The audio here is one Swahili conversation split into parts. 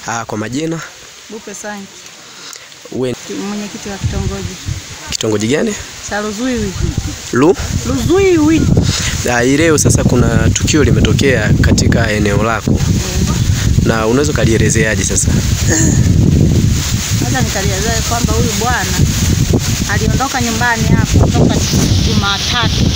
Ah, kwa majina Bupe Sanki, uwe mwenyekiti wa kitongoji kitongoji gani? cha Luzuiwi. Lu Luzuiwi Ah, hii leo sasa kuna tukio limetokea katika eneo lako na unaweza ukalielezeaje sasa? sasa, nikalielezea kwamba huyu bwana aliondoka nyumbani hapo toka Jumatatu.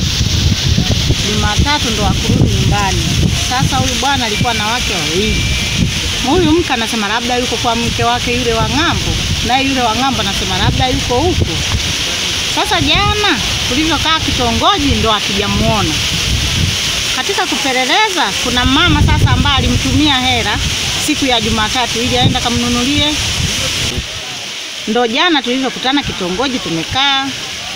Jumatatu ndo akurudi nyumbani. Sasa huyu bwana alikuwa na wake wawili. Huyu mke anasema labda yuko kwa mke wake yule wa ng'ambo, naye yule wa ng'ambo anasema labda yuko huko. Sasa jana tulivyokaa kitongoji ndo hatujamuona. Katika kupeleleza, kuna mama sasa ambaye alimtumia hela siku ya Jumatatu ili aenda kamnunulie. Ndo jana tulivyokutana kitongoji, tumekaa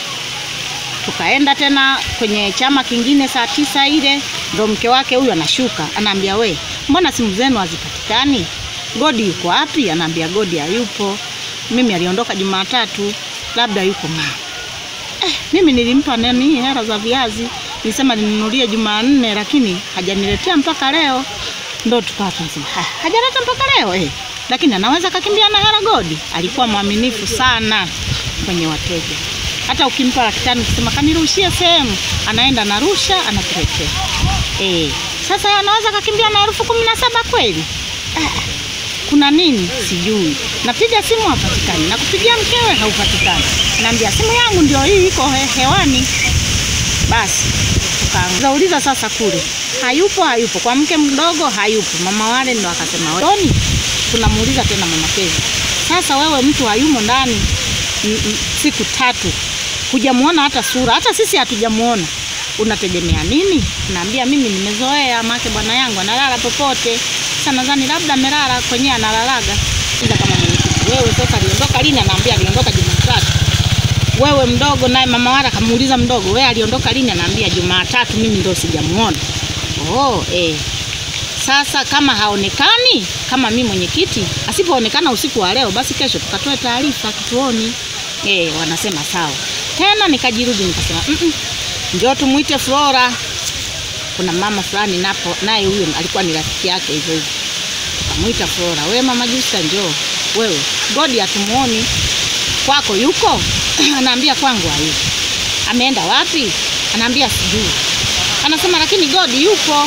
tukaenda tena kwenye chama kingine saa tisa ile, ndo mke wake huyu anashuka, anaambia we, mbona simu zenu hazipatikani? Godi yuko wapi? Anaambia Godi hayupo, mimi aliondoka Jumatatu, labda yuko mama. Eh, mimi nilimpa nani hela za viazi, nilisema ninunulie Jumanne, lakini hajaniletea mpaka leo. Ndo tukawa tunasema "Ha, hajaleta mpaka leo eh. Lakini anaweza kakimbia na hela Godi. Alikuwa mwaminifu sana kwenye wateja. Hata ukimpa laki tano ukisema kanirushie sehemu, anaenda narusha, anakuletea. Eh, sasa anaweza kakimbia na elfu kumi na saba kweli? Ah, kuna nini sijui. Napiga simu hapatikani, nakupigia mkewe haupatikani, naambia simu yangu ndio hii iko he hewani. Basi tukauliza sasa kule, hayupo hayupo, kwa mke mdogo hayupo. Mama wale ndo akasema Toni, tunamuuliza tena mama Kezi, sasa wewe mtu hayumo ndani m- m- siku tatu, hujamuona hata sura, hata sisi hatujamuona, unategemea nini? Naambia mimi nimezoea, make bwana yangu analala popote. Sasa nadhani labda amelala kwenyewe analalaga. Ila kama mwenyekiti, wewe sasa aliondoka lini? Anaambia aliondoka Jumatatu. Wewe mdogo naye mama wala kamuuliza mdogo, wewe aliondoka lini? Anaambia Jumatatu, mimi ndo sijamuona. Oh, eh. Sasa kama haonekani, kama mi mwenyekiti, asipoonekana usiku wa leo, basi kesho tukatoe taarifa kituoni. Eh, wanasema sawa. Tena nikajirudi nikasema, mm -mm, njoo tumuite Flora. Kuna mama fulani napo naye huyo alikuwa ni rafiki yake hivyo hivyo. Tukamwita Flora, we mama Justa, njoo wewe, Godi hatumuoni kwako, yuko? Anaambia kwangu hayupo. Ameenda wapi? Anaambia sijui. Anasema lakini Godi yupo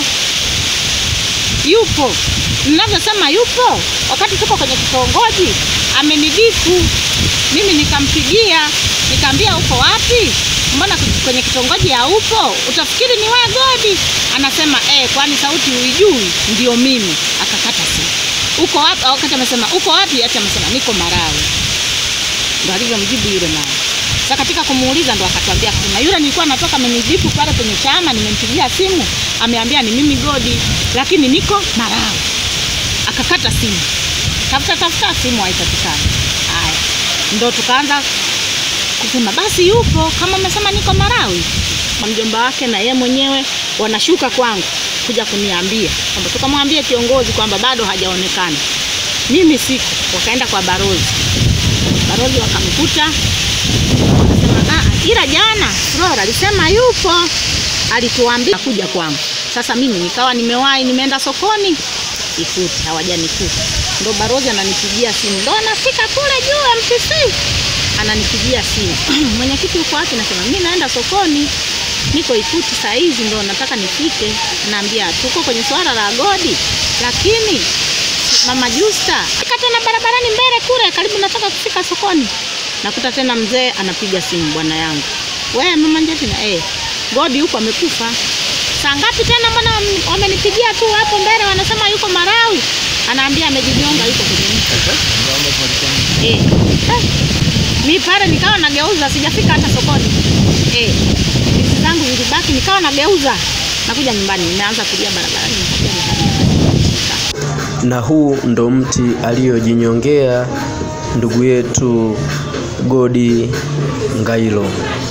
yupo. Ninavyosema yupo, wakati tuko kwenye kitongoji amenidifu mimi, nikampigia nikaambia uko wapi? Mbona kwenye kitongoji haupo? Utafikiri ni wewe Godi. Anasema eh, kwani sauti huijui? Ndio mimi. Akakata simu. Uko wapi? Wakati amesema uko wapi, ati amesema niko Marawi. Ndo alivyomjibu yule mama. Sasa katika kumuuliza ndo akatuambia akasema yule nilikuwa natoka amenijibu pale kwenye chama, nimempigia simu, ameambia ni mimi Godi, lakini niko Marawi. Akakata simu. Tafuta tafuta simu haipatikani. Haya. Ndo tukaanza kusema basi yupo kama amesema niko Marawi. Kwa mjomba wake na yeye mwenyewe wanashuka kwangu kuja kuniambia kwamba tukamwambia kiongozi kwamba bado hajaonekana. Mimi siku wakaenda kwa barozi. Barozi wakamkuta wakasema ah, ila jana Flora alisema yupo, alituambia kuja kwangu. Sasa mimi nikawa nimewahi nimeenda sokoni Ikuti, hawajanikuta. Ndo barozi ananipigia simu, ndo anafika kule juu MTC, ananipigia simu mwenyekiti uko wapi? Nasema mimi naenda sokoni, niko Ikuti saa hizi ndo nataka nifike. Naambia tuko kwenye swala la Godi, lakini mama Justa fika tena barabarani mbele kule, karibu nataka kufika sokoni, nakuta tena mzee anapiga simu, bwana yangu, we mama Njetina, eh, Godi huko amekufa. Saa ngapi tena? Mbona wam- wamenipigia tu hapo mbele, wanasema yuko Marawi. Anaambia amejinyonga, yuko kwenye mti. Eh, eh, mi pale nikawa nageuza, sijafika hata sokoni. Eh, vitu zangu vilibaki, nikawa nageuza, nakuja nyumbani, nimeanza kulia barabarani, nikakuja nyumbani. Na huu ndo mti aliyojinyongea ndugu yetu Godi Ngailo.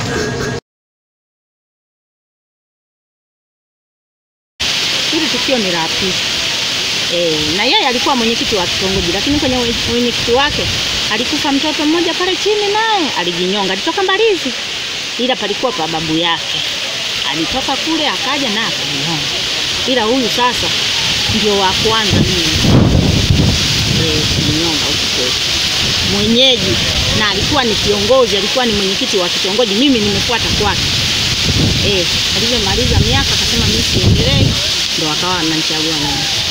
Hili tukio ni la pili. E, na yeye alikuwa mwenyekiti wa kitongoji, lakini kwenye mwenyekiti wake alikufa mtoto mmoja pale chini, naye alijinyonga, alitoka Mbalizi, ila palikuwa pa babu yake, alitoka kule akaja na akajinyonga, ila huyu sasa ndio wa kwanza mimi mwenyeji na alikuwa ni kiongozi, alikuwa ni mwenyekiti wa kitongoji, mimi nimefuata kwake. Eh, alivyomaliza miaka akasema mimi siendelee, ndo akawa ananichagua mimi.